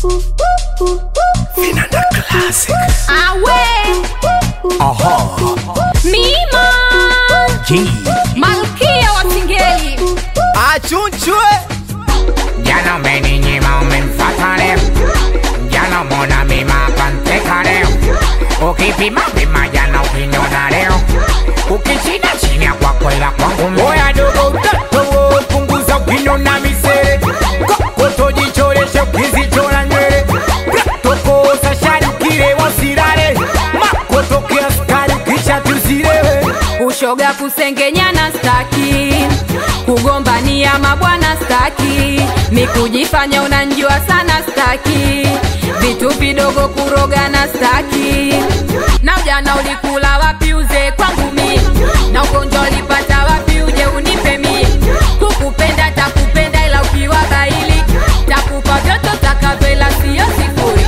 Vinanda Classic. Awe Aha. Mima G. Malkia wa Singeli achunchwe Jana umeninyima umemfata leo, jana mona mima panteka leo, ukipima pima jana ukiniona leo, ukishinda chini ya kwako ila kwangu mimi. Oya dogo utatowo punguza ukiniona misere kokoto jichoreshe ukizichora nywele tokosa shari ukile wasirare makoto kiaskari ukisha tuzirewe ushoga kusengenyana staki kugombania mabwana staki ni kujifanya unanjua sana staki vitu vidogo kurogana staki na ujana ulikula wapi uze kwangu mi na ugonjwa ulipata wapi uje unipe mi kukupenda takupenda ila ukiwa baili takupa vyote takavela siyo sifuri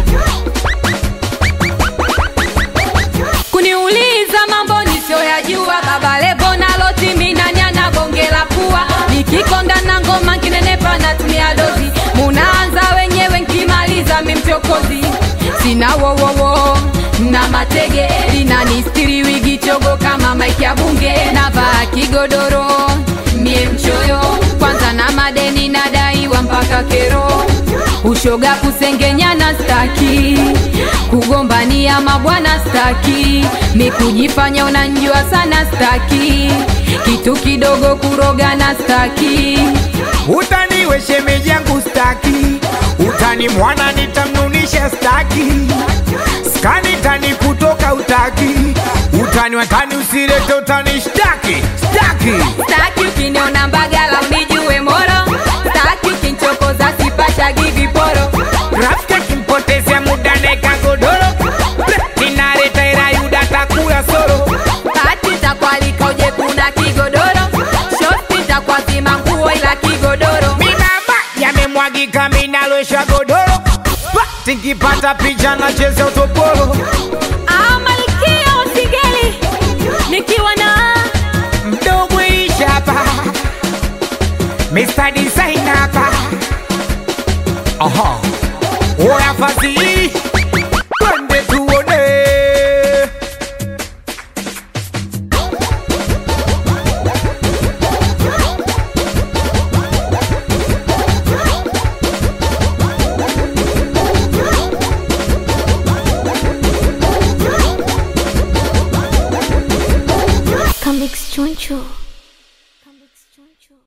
kuniuliza mambo nisioyajua baba levo nalotiminanyana bonge la pua nikikonga na ngoma nkinenepa natumia dozi munaanza wenyewe nkimaliza mimchokozi sina wowowo na matege linanistiri wigi chogo kama maiki ya bunge navaa kigodoro mie mchoyo kwanza na madeni nadaiwa mpaka kero ushoga kusengenyana staki kugombania mabwana staki ni kujifanya unanjua sana staki kitu kidogo kurogana staki utani we shemeji yangu staki utani mwana nitamnunisha staki skani tani kutoka utaki utani watani usirete utani shtaki staki staki ukiniona mbagala unijue moro staki ukinchokoza sipashagi viporo rafiki akimpotezea muda neka godoro tinareta ira yuda takula soro kati takwalika uje kuna kigodoro shosti takwazima nguo ila kigodoro minamba yamemwagika minalwesha godoro tinkipata picha nacheza utopolo Ah, malkia wa Singeli nikiwa na mdogo ishapa Mr. Design hapa Aha Oya fasihi Twende tuone Comics Choncho.